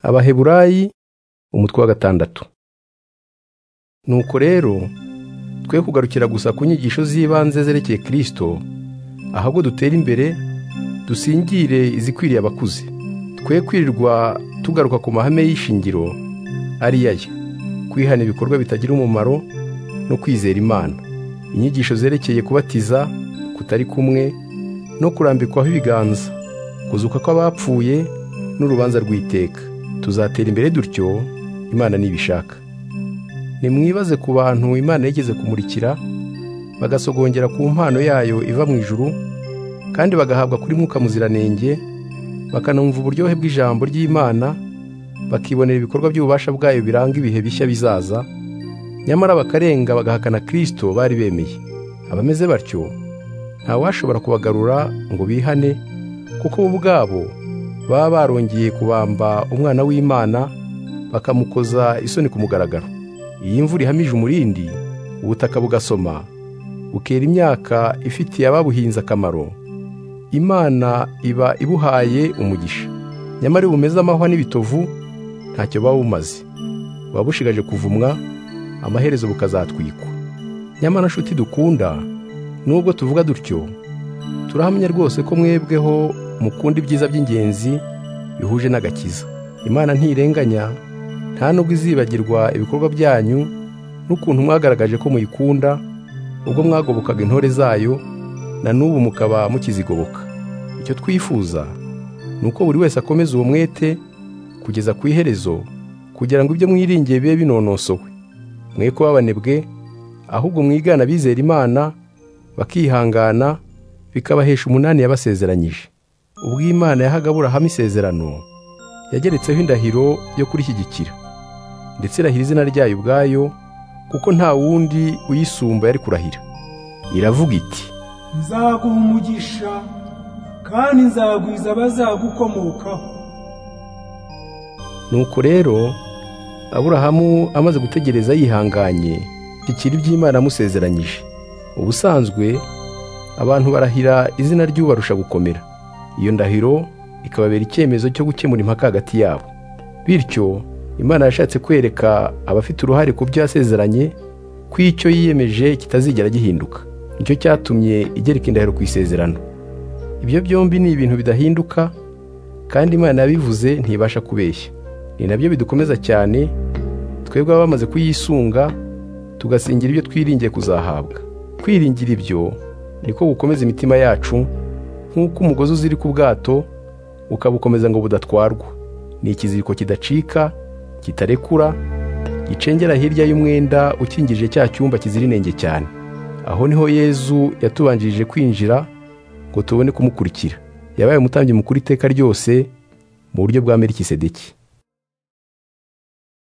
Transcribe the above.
abaheburayi umutwe wa gatandatu nuko rero twe kugarukira gusa ku nyigisho z'ibanze zerekeye kirisito ahubwo dutera imbere dusingire izikwiriye abakuze twe kwirirwa tugaruka ku mahame y'ishingiro ari aya kwihana ibikorwa bitagira umumaro no kwizera imana inyigisho zerekeye kubatiza kutari kumwe no kurambikwaho ibiganza kuzuka kw'abapfuye n'urubanza rw'iteka tuzatera imbere dutyo imana nibishaka nimwibaze ku bantu imana yigeze kumurikira bagasogongera ku mpano yayo iva mu ijuru kandi bagahabwa kuri mwuka muziranenge bakanumva uburyohe bw'ijambo ry'imana bakibonera ibikorwa by'ububasha bwayo biranga ibihe bishya bizaza nyamara bakarenga bagahakana kirisito bari bemeye abameze batyo ntawashobora kubagarura ngo bihane kuko bo ubwabo baba barongeye kubamba umwana w'imana bakamukoza isoni ku mugaragaro iyi mvura ihamije umurindi ubutaka bugasoma bukera imyaka ifitiye ababuhinze akamaro imana iba ibuhaye umugisha nyamara iyo bumeze amahwa n'ibitovu ntacyo buba bumaze buba bushigaje kuvumwa amaherezo bukazatwikwa nyamara nshuti dukunda nubwo tuvuga dutyo turahamya rwose ko mwebweho mukunda ibyiza by'ingenzi bihuje n'agakiza imana ntirenganya nta nubwo izibagirwa ibikorwa byanyu n'ukuntu mwagaragaje ko muyikunda ubwo mwagobokaga intore zayo na n'ubu mukaba mukizigoboka icyo twifuza ni uko buri wese akomeza uwo mwete kugeza ku iherezo kugira ngo ibyo mwiringiye bibe binonosowe mwe ko babanebwe ahubwo mwigana abizera imana bakihangana bikabahesha umunani yabasezeranyije ubwo imana yahaga aburahamu isezerano yageretseho indahiro yo kurishyigikira ndetse irahira izina ryayo ubwayo kuko nta wundi uyisumba yari kurahira iravuga iti nzaguha umugisha kandi nzagwiza abazagukomokaho nuko rero aburahamu amaze gutegereza yihanganye ikiri iby'imana amusezeranyije ubusanzwe abantu barahira izina ry'ubarusha gukomera iyo ndahiro ikababera icyemezo cyo gukemura impaka hagati yabo bityo imana yashatse kwereka abafite uruhare ku byo yasezeranye ko icyo yiyemeje kitazigera gihinduka nicyo cyatumye igereka indahiro ku isezerano ibyo byombi ni ibintu bidahinduka kandi imana yabivuze ntibasha kubeshya ni nabyo bidukomeza cyane twebwe baba bamaze kuyisunga tugasingira ibyo twiringiye kuzahabwa kwiringira ibyo niko gukomeza imitima yacu nk'uko umugozi uziri ku bwato ukabukomeza ngo budatwarwa ni ikiziriko kidacika kitarekura gicengera hirya y'umwenda ukingije cya cyumba kizira inenge cyane aho niho yezu yatubanjirije kwinjira ngo tubone kumukurikira yabaye umutambyi mukuru iteka ryose mu buryo bwa merikisedeki